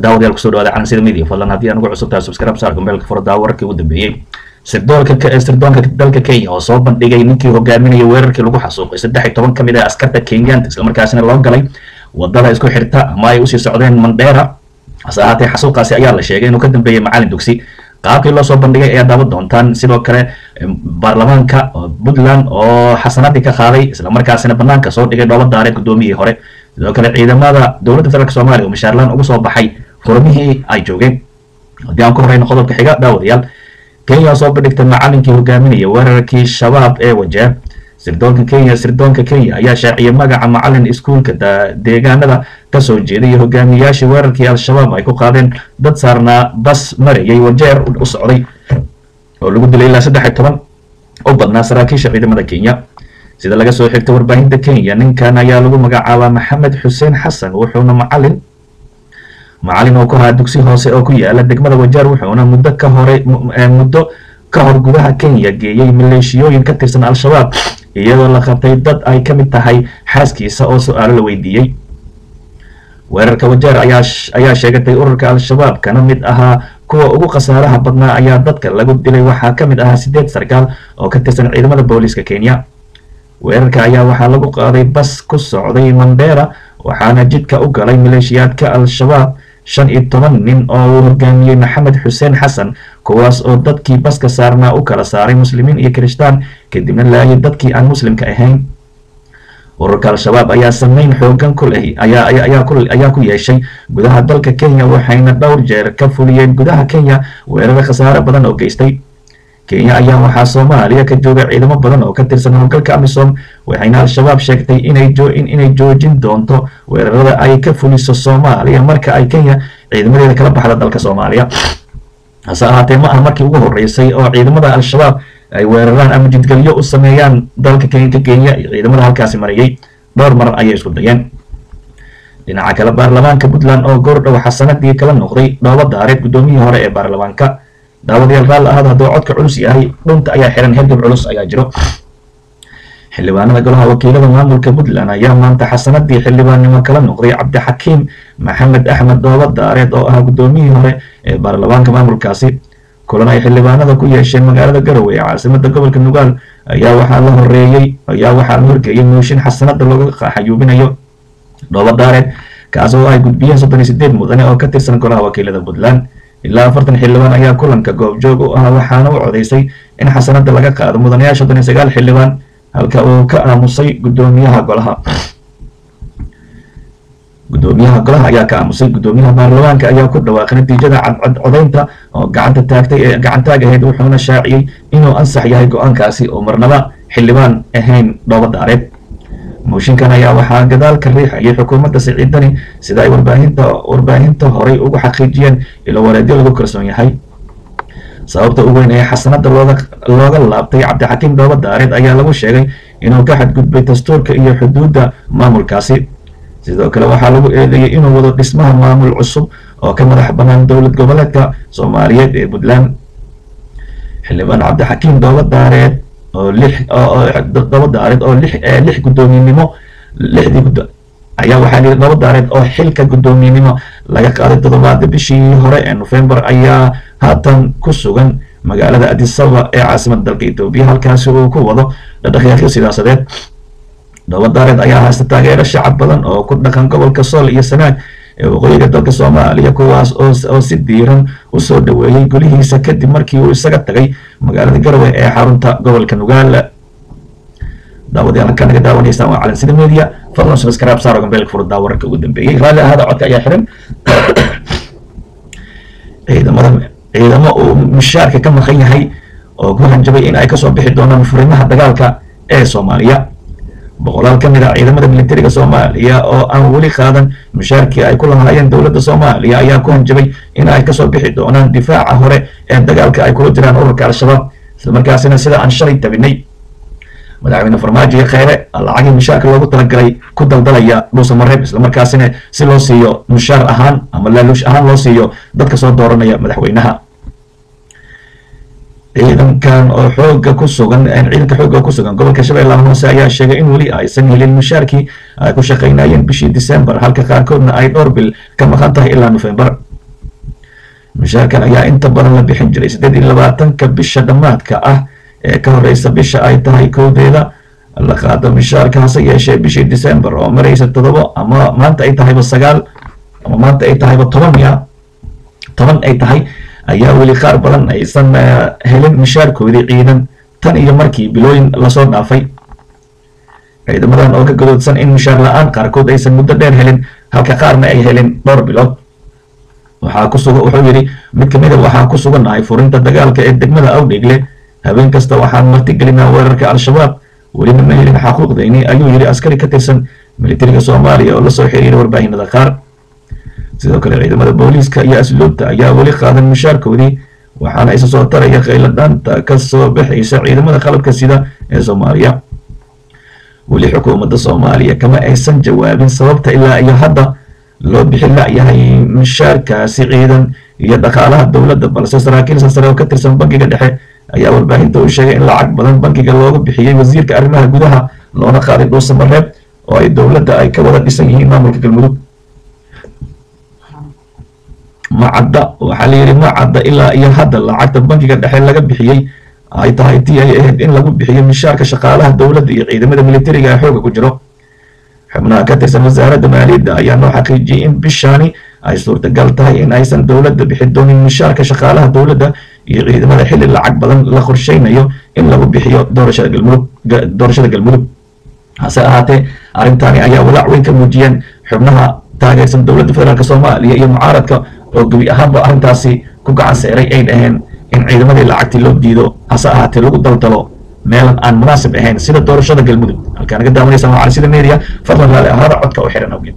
daawadayaal kusoo dhawaada calansida media fadlan haddii aan ugu cusub tahay subscribe saar gombeelka furada wararkii ugu dambeeyey sirdoonka sirdoonka dalka kenya oo soo bandhigay ninkii hogaaminaya weerarkii lagu xasuuqay saddex iyo toban ka mid ah askarta kenyaanta islamarkaasina loo galay wadada isku xirta ama ay usii socdeen mandheera hase ahaatee xasuuqaasi ayaa la sheegay inuu ka dambeeyey macalin dugsi qaabkii loo soo bandhigay ayaa daawan doontaan sidoo kale baarlamaanka puntland oo xasanadii ka qaaday islamarkaasina banaanka soo dhigay dhooba daareed gudoomiyihii hore sidoo kale ciidamada dowladda federaalk soomaaliya oo mishaarlaan ugu soo baxay xurumihii ay joogeen haddii aan ku horeyno qodobka xiga daawadayaal kenya soo bandhigtay macalinkii hogaaminaya weerarkii shabaab ee wajeer sirdoonka kenya sirdoonka kenya ayaa shaaciyay magaca macalin iskuulka deegaanada kasoo jeeday iyo hogaamiyayaashii weerarkii al-shabaab ay ku qaadeen dad saarnaa bas marayay wajeer u socday oo lagu dilay ilaa saddex iyo toban u badnaa saraakiisha ciidamada kenya sida laga soo xigtay warbaahinta kenya ninkan ayaa lagu magacaabaa maxamed xuseen xasan wuxuuna macalin macalin oo ku ahaa dugsi hoose oo ku yaala degmada wajeer wuxuuna muddo ka hore muddo ka hor gudaha kenya geeyey maleeshiyooyin ka tirsan al-shabaab iyadoo la qabtay dad ay ka mid tahay xaaskiisa oo su-aalo la weydiiyey weerarka wajeer ayaa ayaa sheegatay ururka al-shabaab kana mid ahaa kuwa ugu khasaaraha badnaa ayaa dadka lagu dilay waxaa ka mid ahaa sideed sarkaal oo ka tirsan ciidamada booliiska kenya weerarka ayaa waxaa lagu qaaday bas ku socday mandheera waxaana jidka u galay maleeshiyaadka al-shabaab shan iyo toban nin oo uu hogaamiyey maxamed xuseen xasan kuwaas oo dadkii baska saarnaa u kala saaray muslimiin iyo kirishtaan kadibna laayay dadkii aan muslimka ahayn ururka al-shabaab ayaa sameyn xoogan ku leh ayaa ku yeeshay gudaha dalka kenya waxayna dhowr jeer ka fuliyeen gudaha kenya weeraro khasaare badan oo geystay kenya ayaa waxaa soomaaliya ka jooga ciidamo badan oo ka tirsan howlgalka amisom waxayna al-shabaab sheegtay inay joojin doonto weerarada ay ka fuliso soomaaliya marka ay kenya ciidamadeeda kala baxda dalka soomaaliya hase ahaatee ma aha markii ugu horeysay oo ciidamada al-shabaab ay weeraraan ama jidgelyo u sameeyaan dalka ka kenya iyo ciidamada halkaasi marayay dhowr mar ayay isku dayeen dhinaca kale baarlamaanka puntland oo goordhow xasanadii kala noqday dhooba daareed guddoomiyihii hore ee baarlamaanka daawadayaal raal ahaad hadduu codka culus yahay dhunta ayaa xiran hergab culus ayaa jiro xildhibaanada golaha wakiilada maamulka puntland ayaa maanta xasanadii xildhibaannimo kala noqday cabdixakiim maxamed axmed dhooba daareed oo ahaa guddoomiyihii hore ee baarlamaanka maamulkaasi kulan ay xildhibaanada ku yeesheen magaalada garowe ee caasimada gobolka nugaal ayaa waxaa la horeeyey ayaa waxaa la horgeeyey mooshin xasanada looga xayuubinayo dhooba daareed kaas oo ay gudbiyeen soddon iyo sideed mudane oo ka tirsan golaha wakiilada puntland ilaa afartan xildhibaan ayaa kulanka goobjoog u ah waxaana u codeysay in xasanada laga qaado mudanayaal soddon iyo sagaal xildhibaan halka uu ka aamusay gudoomiyaha golaha gudoomiyaha golaha ayaa ka aamusay gudoomiyaha baarlamaanka ayaa ku dhawaaqay natiijada cadcad codaynta oo gacanta taagtay ee gacantaag ahayd wuxuuna shaaciyey inuu ansax yahay go-aankaasi oo marnaba xildhibaan ahayn dhooba daareed mooshinkan ayaa waxaa gadaal ka riixayay xukuumadda siciidani sida ay warbaahinta warbaahinta horay ugu xaqiijiyeen ilo wareedyo lagu kalsoon yahay sababta ugu weyn ee xasanada looga looga laabtay cabdixakiim dhooba daareed ayaa lagu sheegay inuu ka xadgudbay dastuurka iyo xuduudda maamulkaasi sidoo kale waxaa lagu eedeeyey inuu wado dhismaha maamul cusub oo ka madax bannaan dowlad goboleedka soomaaliyeed ee puntland xildhibaan cabdixakiim dhooba daareed oo lix dhooba daareed oo lix lix guddoomiyenimo lixdii guddo ayaa waxaa lihi dhooba daareed oo xilka guddoomiyenimo laga qaaday toddobaada bishii hore ee nofembar ayaa haatan ku sugan magaalada adisaba ee caasimada dalka etoobiya halkaasi uu ku wado dhadhaqyaaqyo sidaasadeed dhooba daareed ayaa haysta taageero shacab badan oo ku dhaqan gobolka sool iyo sanaag ee waqooyiga dalka soomaaliya kuwaas oo si diiran usoo dhaweeyey golihiisa kadib markii uu isaga tagay magaalada garowe ee xarunta gobolka nugaal daawadayaal halkaa naga daawanaysaan waa calansida media fadlan subscribe saaro gambeelka furdaa wararka ugu dambeeyey raalli ahaada codka ayaa xiran ciidamada ciidamo uu mushaarka ka maqan yahay oo ku hanjabay in ay kasoo bixi doonaan furimaha dagaalka ee soomaaliya boqolaal ka mid ah ciidamada militariga soomaaliya oo aan weli qaadan mushaarkii ay ku lahaayeen dowladda soomaaliya ayaa ku hanjabay in ay kasoo bixi doonaan difaaca hore ee dagaalka ay kula jiraan ururka al-shabaab islamarkaasina sida aan shalay tabinay madaxweyne farmaajo iyo kheyre lacagii mushaarka loogu talagalay ku daldalaya dhuusa mareeb islamarkaasina si loo siiyo mushaar ahaan ama laaluush ahaan loo siiyo dadka soo dooranaya madaxweynaha ciidankan oo xooga ku sugan ciidanka xooga ku sugan gobolka shabeellaha hoose ayaa sheegay in weli aysan helin mushaarkii ay ku shaqaynayeen bishii december halka qaarkoodna ay dhowr bil ka maqan tahay ilaa november mushaarkan ayaa inta badan la bixin jiray siddeed iyo labaatanka bisha dhammaadka ah ee ka horeysa bisha ay tahay kowdeeda la qaado mushaarka hase yeeshee bishii december oo maraysa todobo ama maanta ay tahayba sagaal ama maanta ay tahayba toban ya toban ay tahay ayaa weli qaar badan aysan helin mushaarkoodii ciidan tan iyo markii bilooyin lasoo dhaafay ciidamadan oo ka gadoodsan in mushaar la-aan qaarkood aysan muddo dheer helin halka qaarna ay helin dhowr bilood waxaa ku suga wuxuu yidhi mid ka mid a waxaa ku sugannahay furinta dagaalka ee degmada awdheegle habeen kasta waxaan martigelinaa weerarka al-shabaab welina ma helin xaquuqdayni ayuu yidhi askari ka tirsan militariga soomaaliya oo lasoo xiriiray warbaahinada qaar sidoo kale ciidamada booliiska iyo asluubta ayaa weli qaadan mushaarkoodii waxaana isa soo taraya qaylo dhaanta ka soo baxaysa ciidamada qalabka sida ee soomaaliya weli xukuumadda soomaaliya kama aysan jawaabin sababta ilaa iyo hadda loo bixi la-yahay mushaarkaasi ciidan iyo dhaqaalaha dowladda balse saraakiil sasare oo ka tirsan bankiga dhexe ayaa warbaahinta u sheegay in lacag badan bankiga looga bixiyey wasiirka arrimaha gudaha loona qaaday dhuusamareeb oo ay dowladda ay ka wada dhisan yihiin maamulka galmudug macadda waxaa la yidhi macadda ilaa iyo hadda lacagta bankiga dhexe laga bixiyey ay tahay tii ay ahayd in lagu bixiyo mishaarka shaqaalaha dowladda iyo ciidamada militariga ee xooga ku jiro xubnaha ka tirsan wasaaradda maaliyadda ayaa noo xaqiijiyey in bishaani ay suurtagal tahay in aysan dowladda bixi doonin mishaarka shaqaalaha dowladda iyo ciidamada xilli lacag badan la qorsheynayo in lagu bixiyo doorashada galmudug doorashada galmudug hase ahaatee arrintani ayaa walaac weyn ka muujiyeen xubnaha taageersan dowladda federaalk soomaaliya iyo mucaaradka oo gebi ahaanba arrintaasi ku gacan seeray ay dhaheen in ciidamadii lacagtii loo diido hase ahaatee lagu daldalo meelan aan munaasib ahayn sida doorashada galmudug halkaa naga daawanaysa waa cali sida media fadlan raali ahaada codka u xiran awgeed